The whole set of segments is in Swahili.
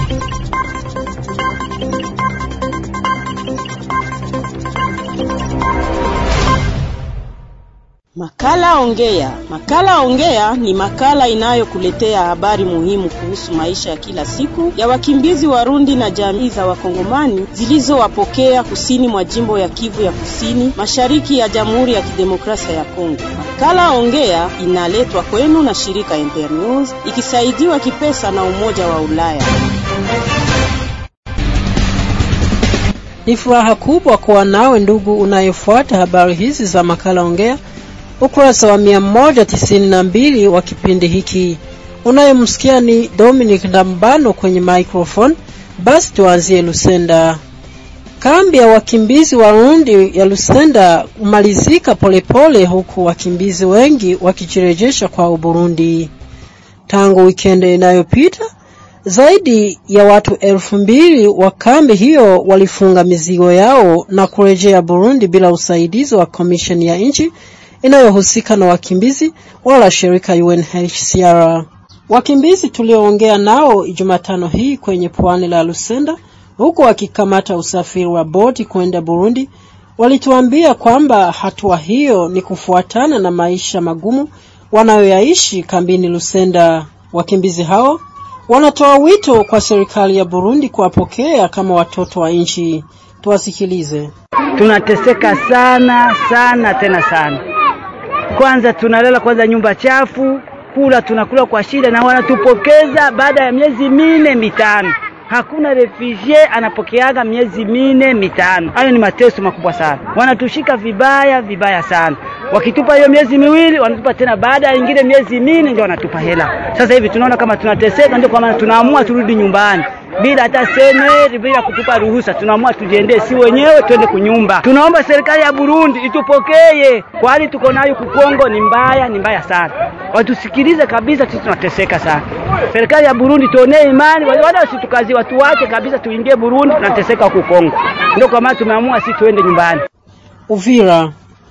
Makala Ongea. Makala Ongea ni makala inayokuletea habari muhimu kuhusu maisha ya kila siku ya wakimbizi Warundi na jamii za Wakongomani zilizowapokea kusini mwa jimbo ya Kivu ya Kusini, mashariki ya Jamhuri ya Kidemokrasia ya Kongo. Makala Ongea inaletwa kwenu na shirika Internews ikisaidiwa kipesa na Umoja wa Ulaya. Ni furaha kubwa kuwa nawe ndugu unayefuata habari hizi za makala Ongea ukurasa wa mia moja tisini na mbili wa kipindi hiki. Unayemsikia ni Dominic Ndambano kwenye microphone. Basi tuanzie Lusenda. Kambi ya wakimbizi Warundi ya Lusenda kumalizika polepole, huku wakimbizi wengi wakijirejesha kwa Burundi. Tangu wikendi inayopita zaidi ya watu elfu mbili wa kambi hiyo walifunga mizigo yao na kurejea Burundi bila usaidizi wa komisheni ya nchi inayohusika na wakimbizi wala shirika UNHCR. Wakimbizi tulioongea nao Jumatano hii kwenye pwani la Lusenda, huku wakikamata usafiri wa boti kwenda Burundi, walituambia kwamba hatua hiyo ni kufuatana na maisha magumu wanayoyaishi kambini Lusenda. Wakimbizi hao wanatoa wito kwa serikali ya Burundi kuwapokea kama watoto wa nchi. Tuwasikilize. Tunateseka sana sana tena sana. Kwanza tunalala kwanza nyumba chafu, kula tunakula kwa shida, na wanatupokeza baada ya miezi mine mitano. Hakuna refugee anapokeaga miezi mine mitano. Hayo ni mateso makubwa sana, wanatushika vibaya vibaya sana. Wakitupa hiyo miezi miwili, wanatupa tena baada ya ingine miezi mine, ndio wanatupa hela. Sasa hivi tunaona kama tunateseka, ndio kwa maana tunaamua turudi nyumbani bila hata seneri, bila kutupa ruhusa, tunaamua tujiendee si wenyewe, twende kunyumba. Tunaomba serikali ya Burundi itupokee, kwa hali tuko nayo kukongo ni mbaya, ni mbaya sana. Watusikilize kabisa, sisi tunateseka sana. Serikali ya Burundi tuonee imani, wala wasitukazi, watu wake kabisa, tuingie Burundi, tunateseka huku Kongo. Ndio kwa maana tumeamua si tuende nyumbani. Uvira.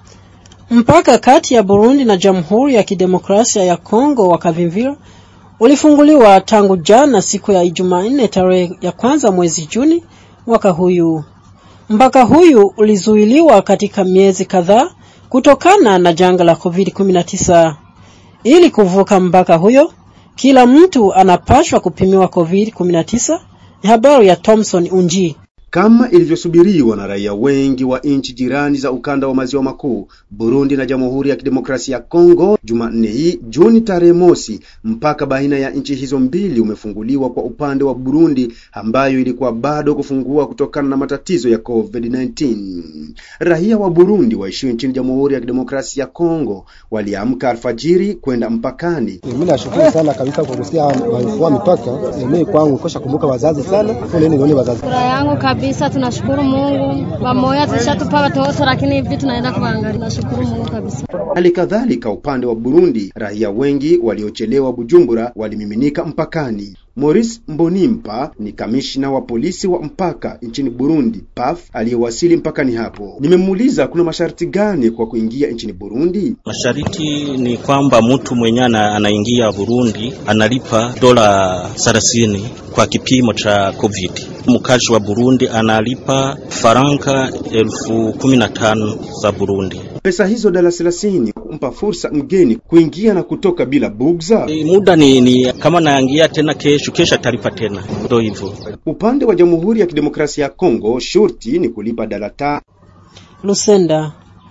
Mpaka kati ya Burundi na Jamhuri ya Kidemokrasia ya Kongo wa Kavimvira ulifunguliwa tangu jana siku ya Jumanne tarehe ya kwanza mwezi Juni mwaka huyu. Mpaka huyu ulizuiliwa katika miezi kadhaa kutokana na janga la COVID-19. Ili kuvuka mpaka huyo, kila mtu anapashwa kupimiwa COVID-19. Ni habari ya Thomson Unji. Kama ilivyosubiriwa na raia wengi wa nchi jirani za ukanda wa maziwa makuu, Burundi na Jamhuri ya Kidemokrasia ya Kongo, Jumanne hii Juni tarehe mosi, mpaka baina ya nchi hizo mbili umefunguliwa kwa upande wa Burundi, ambayo ilikuwa bado kufungua kutokana na matatizo ya COVID-19. Raia wa Burundi waishio nchini Jamhuri ya Kidemokrasia ya Kongo waliamka alfajiri kwenda mpakani. Mimi nashukuru sana kabisa kwa kusikia walifungua mipaka. Mimi kwangu kosha kumbuka wazazi sana, foleni nione wazazi yangu kabisa, tunashukuru Mungu. Wamoya tulishatupa watoto, lakini hivi tunaenda kuangalia. Tunashukuru Mungu kabisa. Hali kadhalika upande wa Burundi, raia wengi waliochelewa Bujumbura walimiminika mpakani. Maurice Mbonimpa ni kamishna wa polisi wa mpaka nchini Burundi PAF aliyewasili mpakani hapo. Nimemuuliza kuna masharti gani kwa kuingia nchini Burundi. Masharti ni kwamba mtu mwenye anaingia Burundi analipa dola 30 kwa kipimo cha COVID. Mkazi wa Burundi analipa faranga elfu kumi na tano za Burundi. Pesa hizo dola 30 kumpa fursa mgeni kuingia na kutoka bila bugza. E, muda ni, ni kama naingia tena kesho, kesho atalipa tena, ndio hivyo. Upande wa Jamhuri ya Kidemokrasia ya Kongo shurti ni kulipa dola ta Lusenda.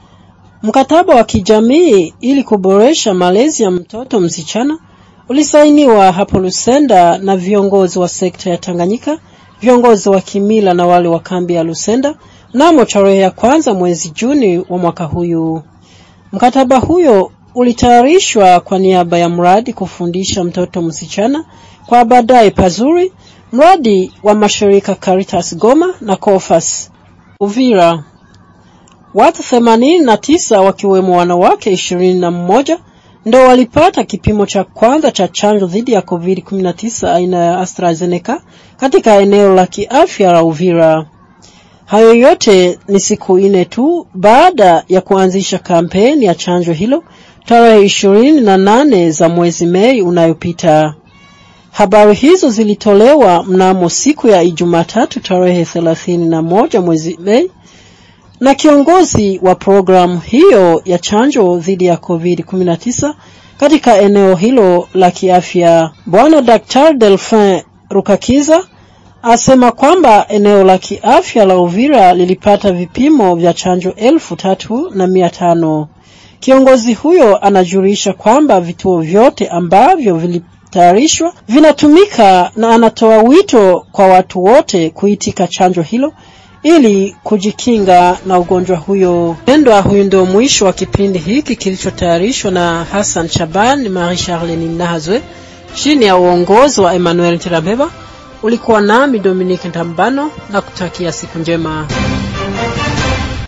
Mkataba wa kijamii ili kuboresha malezi ya mtoto msichana ulisainiwa hapo Lusenda na viongozi wa sekta ya Tanganyika, viongozi wa kimila na wale wa kambi ya Lusenda mnamo tarehe ya kwanza mwezi Juni wa mwaka huyu. Mkataba huyo ulitayarishwa kwa niaba ya mradi kufundisha mtoto msichana kwa baadaye pazuri, mradi wa mashirika Caritas Goma na Cofas Uvira. Watu themanini na tisa wakiwemo wanawake ishirini na mmoja ndo walipata kipimo cha kwanza cha chanjo dhidi ya COVID-19 aina ya AstraZeneca katika eneo la kiafya la Uvira. Hayo yote ni siku nne tu baada ya kuanzisha kampeni ya chanjo hilo tarehe ishirini na nane za mwezi Mei unayopita. Habari hizo zilitolewa mnamo siku ya Ijumatatu tarehe 31 mwezi Mei na kiongozi wa programu hiyo ya chanjo dhidi ya COVID-19 katika eneo hilo la kiafya. Bwana Daktari Delphin Rukakiza asema kwamba eneo la kiafya la Uvira lilipata vipimo vya chanjo elfu tatu na mia tano. Kiongozi huyo anajulisha kwamba vituo vyote ambavyo vilitayarishwa vinatumika na anatoa wito kwa watu wote kuitika chanjo hilo ili kujikinga na ugonjwa huyo. Pendwa, huyu ndio mwisho wa kipindi hiki kilichotayarishwa na Hassan Shaban, Marie Charlene Nahazwe chini ya uongozi wa Emmanuel Tirabeba. Ulikuwa nami Dominique Ntambano na kutakia siku njema.